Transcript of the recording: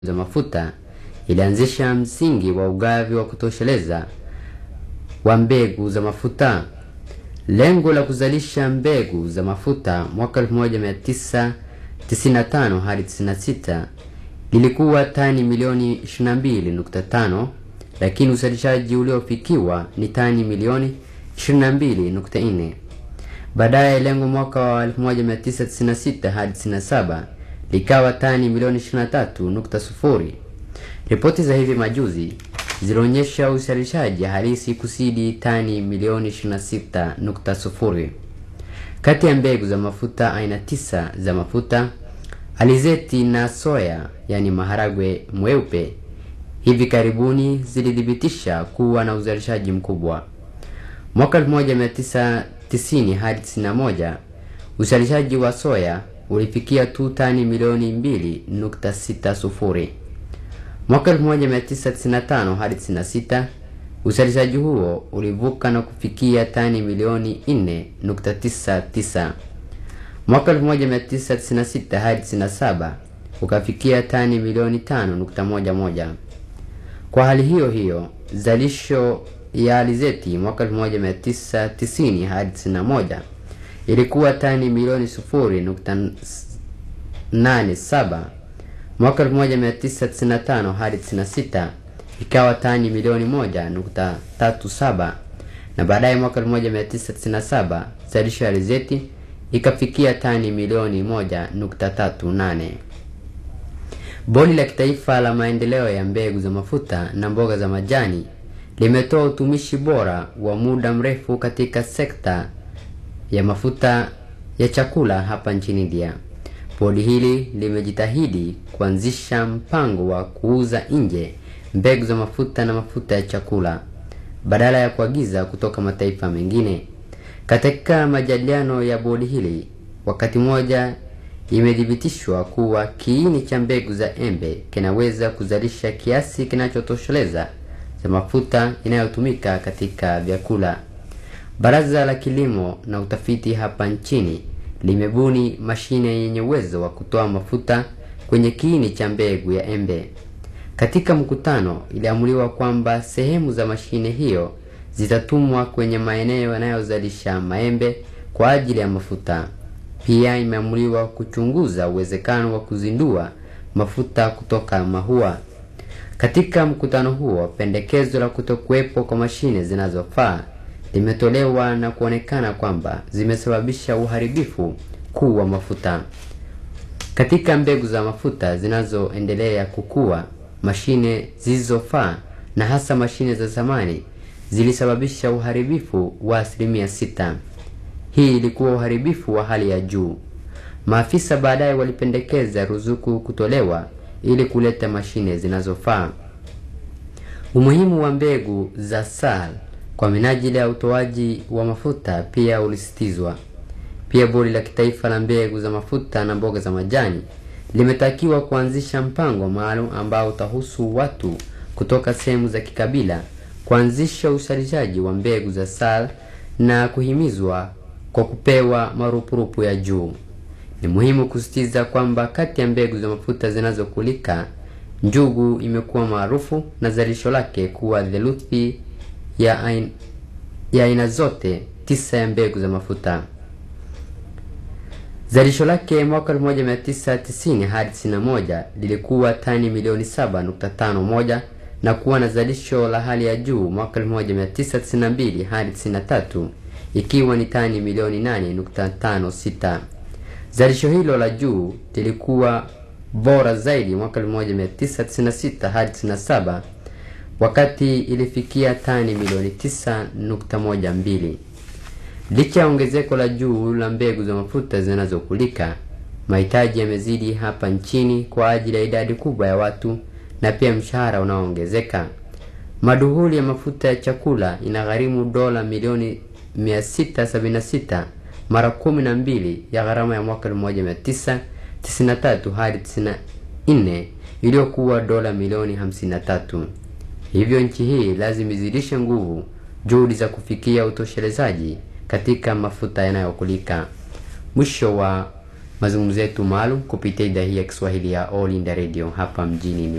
za mafuta ilianzisha msingi wa ugavi wa kutosheleza wa mbegu za mafuta. Lengo la kuzalisha mbegu za mafuta mwaka 1995 hadi 96 lilikuwa tani milioni 22.5, lakini uzalishaji uliofikiwa ni tani milioni 22.4. Baadaye lengo mwaka wa 1996 hadi 97 likawa tani milioni 23.0. Ripoti za hivi majuzi zilionyesha uzalishaji halisi kusidi tani milioni 26.0. Kati ya mbegu za mafuta aina tisa za mafuta alizeti na soya, yani maharagwe mweupe, hivi karibuni zilithibitisha kuwa na uzalishaji mkubwa. Mwaka 1990 hadi 91 uzalishaji wa soya ulifikia tu tani milioni 2.60. Mwaka 1995 hadi 96 uzalishaji huo ulivuka na kufikia tani milioni 4.99. Mwaka 1996 hadi 97 ukafikia tani milioni 5.11. Kwa hali hiyo hiyo, zalisho ya alizeti mwaka 1990 hadi 91 ilikuwa tani milioni 0.87. Mwaka 1995 hadi 96 ikawa tani milioni 1.37, na baadaye mwaka 1997 zalisho ya alizeti ikafikia tani milioni 1.38. Bodi la Kitaifa la Maendeleo ya Mbegu za Mafuta na Mboga za Majani limetoa utumishi bora wa muda mrefu katika sekta ya mafuta ya chakula hapa nchini India. Bodi hili limejitahidi kuanzisha mpango wa kuuza nje mbegu za mafuta na mafuta ya chakula badala ya kuagiza kutoka mataifa mengine. Katika majadiliano ya bodi hili, wakati mmoja imethibitishwa kuwa kiini cha mbegu za embe kinaweza kuzalisha kiasi kinachotosheleza za mafuta inayotumika katika vyakula. Baraza la Kilimo na Utafiti hapa nchini limebuni mashine yenye uwezo wa kutoa mafuta kwenye kiini cha mbegu ya embe. Katika mkutano, iliamuliwa kwamba sehemu za mashine hiyo zitatumwa kwenye maeneo yanayozalisha maembe kwa ajili ya mafuta. Pia imeamuliwa kuchunguza uwezekano wa kuzindua mafuta kutoka mahua. Katika mkutano huo, pendekezo la kutokuwepo kwa mashine zinazofaa limetolewa na kuonekana kwamba zimesababisha uharibifu kuu wa mafuta. Katika mbegu za mafuta zinazoendelea kukua, mashine zisizofaa na hasa mashine za zamani zilisababisha uharibifu wa asilimia sita. Hii ilikuwa uharibifu wa hali ya juu. Maafisa baadaye walipendekeza ruzuku kutolewa ili kuleta mashine zinazofaa. Umuhimu wa mbegu za SAL kwa minajili ya utoaji wa mafuta pia ulisitizwa. Pia bodi la kitaifa la mbegu za mafuta na mboga za majani limetakiwa kuanzisha mpango maalum ambao utahusu watu kutoka sehemu za kikabila kuanzisha uzalishaji wa mbegu za SAL na kuhimizwa kwa kupewa marupurupu ya juu. Ni muhimu kusisitiza kwamba kati ya mbegu za mafuta zinazokulika, njugu imekuwa maarufu na zalisho lake kuwa theluthi ya aina, ya aina zote tisa ya mbegu za mafuta. Zalisho lake mwaka 1990 hadi 91 lilikuwa tani milioni 7.51 na kuwa na zalisho la hali ya juu mwaka 1992 hadi 93 ikiwa ni tani milioni 8.56. Zalisho hilo la juu lilikuwa bora zaidi mwaka 1996 hadi 97 wakati ilifikia tani milioni 9.12. Licha ya ongezeko la juu la mbegu za mafuta zinazokulika, mahitaji yamezidi hapa nchini kwa ajili ya idadi kubwa ya watu na pia mshahara unaoongezeka. Maduhuli ya mafuta ya chakula inagharimu dola milioni 676 mara kumi na mbili ya gharama ya mwaka 1993 hadi 94 iliyokuwa dola milioni 53. Hivyo nchi hii lazima izidishe nguvu juhudi za kufikia utoshelezaji katika mafuta yanayokulika. Mwisho wa mazungumzo yetu maalum kupitia idhaa hii ya Kiswahili ya All India Radio hapa mjini